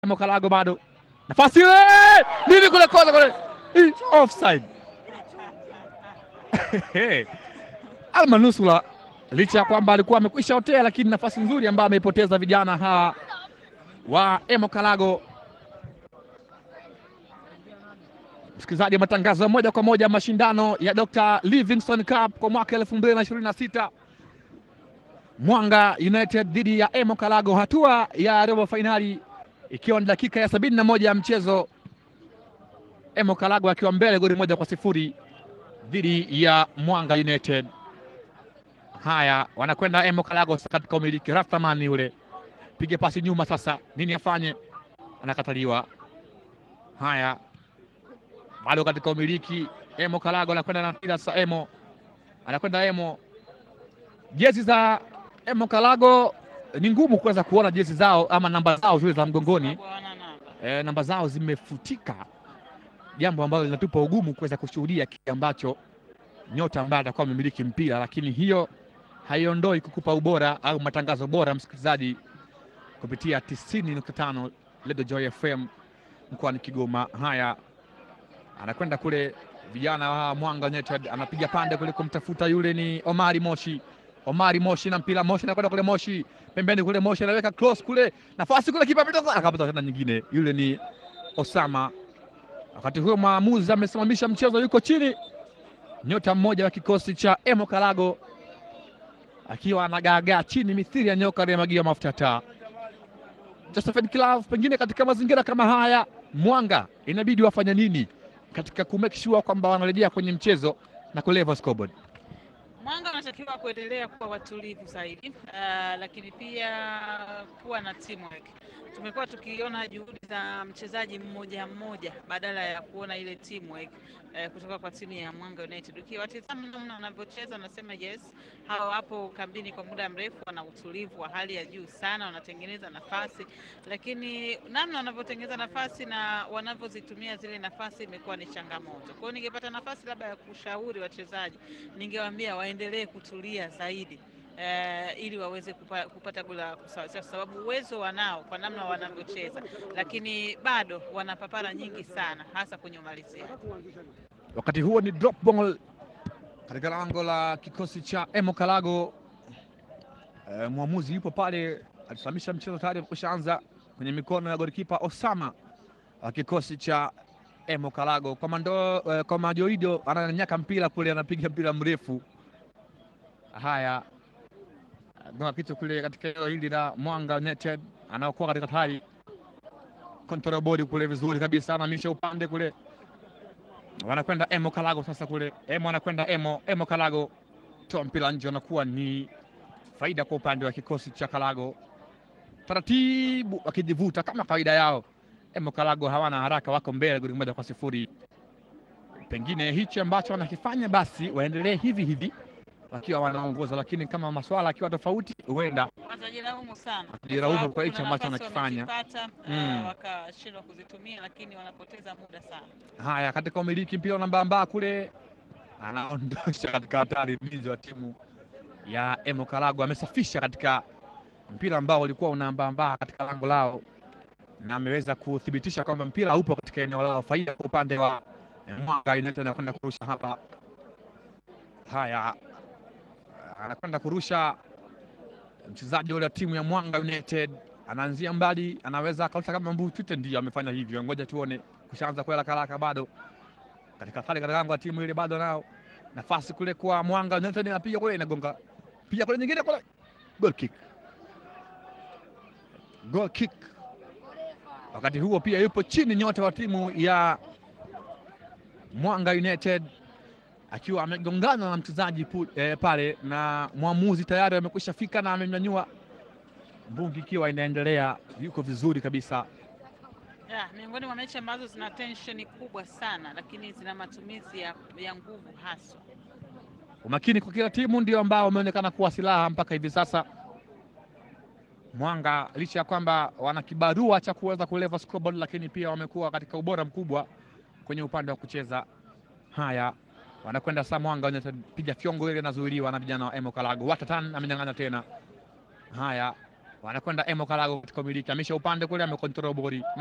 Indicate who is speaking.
Speaker 1: Mokalago bado nafasi ile nini kule kona kule Hii, offside Almanusula licha ya kwamba alikuwa amekwisha otea, lakini nafasi nzuri ambayo ameipoteza vijana hawa wa Emokalago. Msikilizaji, matangazo ya moja kwa moja mashindano ya Dr. Livingstone Cup kwa mwaka 2026 Mwanga United dhidi ya Emokalago, hatua ya robo fainali ikiwa ni dakika ya sabini na moja ya mchezo, Emokalago akiwa mbele goli moja kwa sifuri dhidi ya Mwanga United. Haya, wanakwenda Emokalago katika umiliki. Raftamani yule piga pasi nyuma, sasa nini afanye? Anakataliwa. Haya, bado katika umiliki Emokalago anakwenda na mpira sasa. Emo anakwenda Emo, jezi za Emokalago ni ngumu kuweza kuona jezi zao ama namba zao zile za mgongoni. E, namba zao zimefutika, jambo ambalo linatupa ugumu kuweza kushuhudia kile ambacho nyota ambaye atakuwa amemiliki mpira, lakini hiyo haiondoi kukupa ubora au matangazo bora, msikilizaji, kupitia 90.5 Radio Joy FM mkoani Kigoma. Haya, anakwenda kule, vijana wa Mwanga United anapiga pande kule kumtafuta yule, ni Omari Moshi. Omari Moshi na mpira, Moshi anakwenda kule, Moshi pembeni kule, Moshi anaweka cross kule, nafasi kule, kipa ametoka akapata tena nyingine, yule ni Osama. Wakati huo mwamuzi amesimamisha mchezo, yuko chini nyota mmoja wa kikosi cha Emokalago akiwa anagaagaa chini mithili ya nyoka aliyemwagiwa mafuta ya taa. Joseph Klav, pengine katika mazingira kama haya Mwanga inabidi wafanye nini katika ku make sure kwamba wanarejea kwenye mchezo na kulevel scoreboard?
Speaker 2: Mwanga wanatakiwa kuendelea kuwa watulivu zaidi, uh, lakini pia kuwa na teamwork. Tumekuwa tukiona juhudi za mchezaji mmoja mmoja badala ya kuona ile teamwork uh, kutoka kwa timu ya Mwanga United. Ukiwatizama namna wanavyocheza, wanasema yes, hao wapo kambini kwa muda mrefu, wana utulivu wa hali ya juu sana, wanatengeneza nafasi, lakini namna wanavyotengeneza nafasi na wanavyozitumia zile nafasi imekuwa ni changamoto. Kwa hiyo ningepata nafasi labda ya kushauri wachezaji, ningewaambia waendelee kutulia zaidi. Uh, ili waweze kupa, kupata goli la kusawazisha, kwa sababu uwezo wanao kwa namna wanavyocheza, lakini bado wana papara nyingi sana, hasa kwenye umalizia.
Speaker 1: Wakati huo ni drop ball katika lango la kikosi cha Emokalago. E, mwamuzi yupo pale, alisimamisha mchezo tayari kushaanza kwenye mikono ya golikipa Osama wa kikosi cha Emokalago. Komando e, Komajoido ananyaka mpira kule, anapiga mpira mrefu. Haya, gonga kitu kule katika eneo hili la Mwanga United, anaokuwa katika hatari, control body kule vizuri kabisa, anamisha upande kule wanakwenda Emo Kalago sasa kule Emo anakwenda Emo Emo Kalago toa mpira nje, anakuwa ni faida kwa upande wa kikosi cha Kalago, taratibu wakijivuta kama kawaida yao. Emo Kalago hawana haraka, wako mbele goli moja kwa sifuri. Pengine hichi ambacho wanakifanya basi waendelee hivi hivi wakiwa wanaongoza, lakini kama maswala akiwa tofauti, huenda
Speaker 2: Watajilaumu sana
Speaker 1: Watajilaumu kwa hicho
Speaker 2: kuna
Speaker 1: ambacho
Speaker 2: nafasi
Speaker 1: wanakifanya.
Speaker 2: wamezipata,
Speaker 1: Mm.
Speaker 2: uh, wakashindwa kuzitumia, lakini wanapoteza muda sana.
Speaker 1: Haya, katika umiliki mpira unambambaa kule, anaondosha katika hatari mlinzi wa timu ya Emo Kalago. Amesafisha katika mpira ambao ulikuwa unambambaa katika lango lao, na ameweza kuthibitisha kwamba mpira upo katika eneo lao. Faida kwa upande wa eh, Mwanga United, anakwenda kurusha hapa. Haya, anakwenda kurusha mchezaji ule wa timu ya Mwanga United, anaanzia mbali, anaweza akarusha kama mbutute. Ndio amefanya hivyo, ngoja tuone kushaanza kwa haraka haraka, bado katika athari katika lango la timu ile, bado nao nafasi kule kwa Mwanga United, anapiga kule, inagonga piga kule, nyingine kule, goal kick, goal kick. Wakati huo pia yupo chini nyota wa timu ya Mwanga United akiwa amegongana na mchezaji pu- eh, pale, na mwamuzi tayari amekwisha fika na amemnyanyua mbungi, ikiwa inaendelea, yuko vizuri kabisa.
Speaker 2: Ya, miongoni mwa mechi ambazo zina tensheni kubwa sana, lakini zina matumizi ya, ya nguvu haswa.
Speaker 1: Umakini kwa kila timu ndio ambao wameonekana kuwa silaha mpaka hivi sasa. Mwanga licha ya kwamba wana kibarua cha kuweza kuleva scoreboard, lakini pia wamekuwa katika ubora mkubwa kwenye upande wa kucheza. Haya, wanakwenda saa Mwanga wanapiga fyongo ile, inazuiliwa na vijana wa Emo Kalago. Watatan amenyang'anya tena. Haya, wanakwenda Emo Kalago katika umiliki, amisha upande kule, amekontrol bori